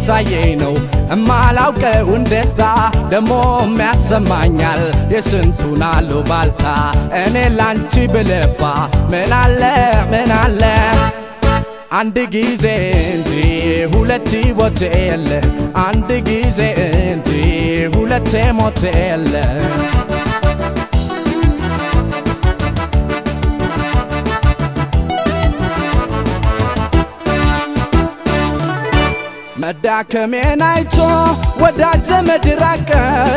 እያሳየኝ ነው እማላውቀውን ደስታ ደሞ የሚያሰማኛል የስንቱን አሉባልታ እኔ ላንቺ ብለፋ ምን አለ ምን አለ አንድ ጊዜ እንጂ ሁለት ሞት የለ አንድ ጊዜ እንጂ ሁለቴ ሞት የለ መዳከሜን አይቶ ወዳጅ ዘመድ ራቀ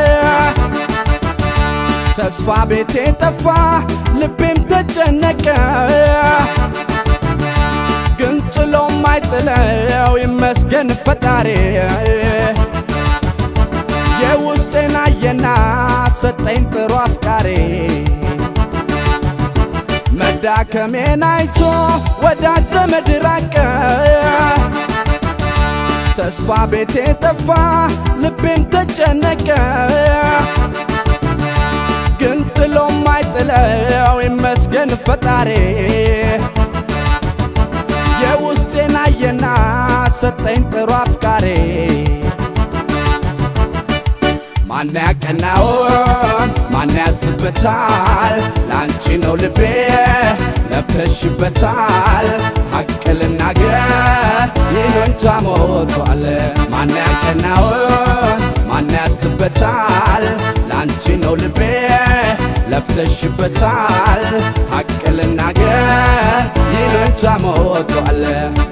ተስፋ ቤቴ ጠፋ ልቤም ተጨነቀ ግን ጥሎ ማይጥለው ይመስገን ፈጣሪ የውስጤን አየና ሰጠኝ ጥሩ አፍቃሪ መዳከሜን አይቶ ወዳጅ ዘመድ ራቀ ተስፋ ቤቴ ጠፋ ልቤም ተጨነቀ ግን ጥሎ ማይጥለው ይመስገን ፈጣሪ የውስጤን አየና ሰጠኝ ጥሩ አፍቃሪ ማን ያቀናውን ማን ያዝበታል ለአንቺ ነው ልቤ ለፍተሽበታል ሐቅ ልናገር ይሉኝታ ሞቷል ማን ያቀናውን ማን ያዝበታል ለአንቺ ነው ልቤ ለፍተሽበታል ሐቅ ልናገር ይሉኝታ ሞቷል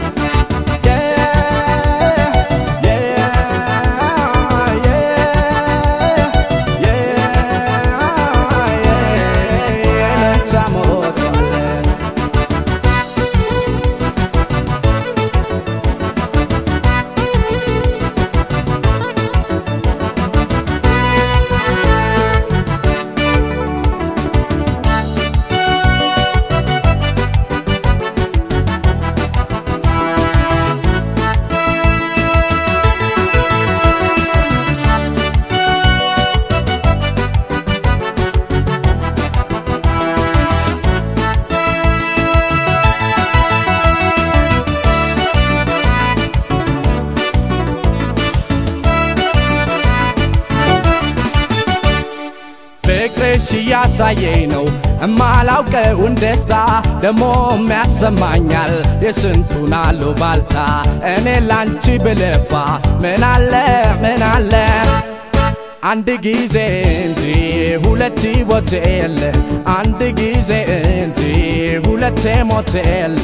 ፍቅርሽ እያሳየኝ ነው እማላውቀውን ደስታ ደሞ የሚያሰማኛል የስንቱን አሉባልታ እኔ ላንቺ ብለፋ ምን አለ ምን አለ አንድ ጊዜ እንጂ ሁለት ሞት የለ አንድ ጊዜ እንጂ ሁለቴ ሞት የለ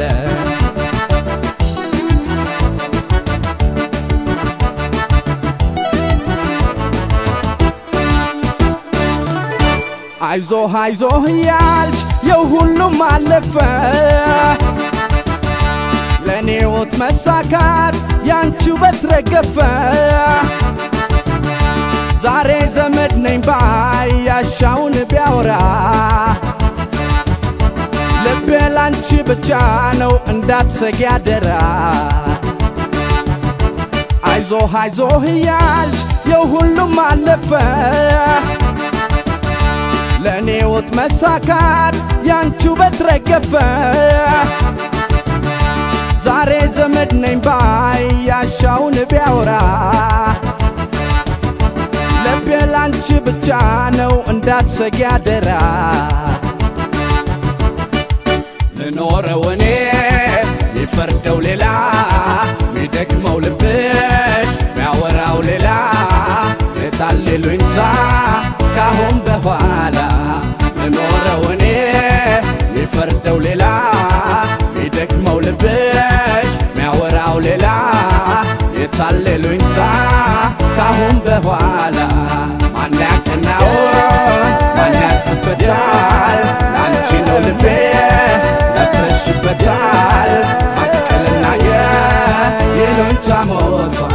አይዞህ አይዞህ እያልሽ የሁሉም አለፈ ለእኔ ሕይወት መሳካት ያንቺ ውበት ረገፈ ዛሬ ዘመድ ነኝ ባይ ያሻውን ቢያወራ ልቤ ላንቺ ብቻ ነው እንዳትሰጊ አደራ አይዞህ አይዞህ እያልሽ የሁሉም አለፈ ለእኔ ሕይወት መሳካት ያንቺ ውበት ረገፈ ዛሬ ዘመድ ነኝ ባይ ያሻውን ቢያወራ ልቤ ላንቺ ብቻ ነው እንዳትሰጊ አደራ ልኖረው እኔ ሚፈርደው ሌላ ሚደክመው ልብሽ ሚያወራው ሌላ የታሌሉኝታ ካሁን በኋላ ልኖረው እኔ ሚፈርደው ሌላ ሚደክመው ልብሽ ሚያወራው ሌላ የታሌሉኝታ ካሁን በኋላ ማን ያቀናውን ማን ያዝበታል ለአንቺ ነው ልቤ ለፍተሽበታል ሐቅ ልናገር ይሉኝታ ሞቷል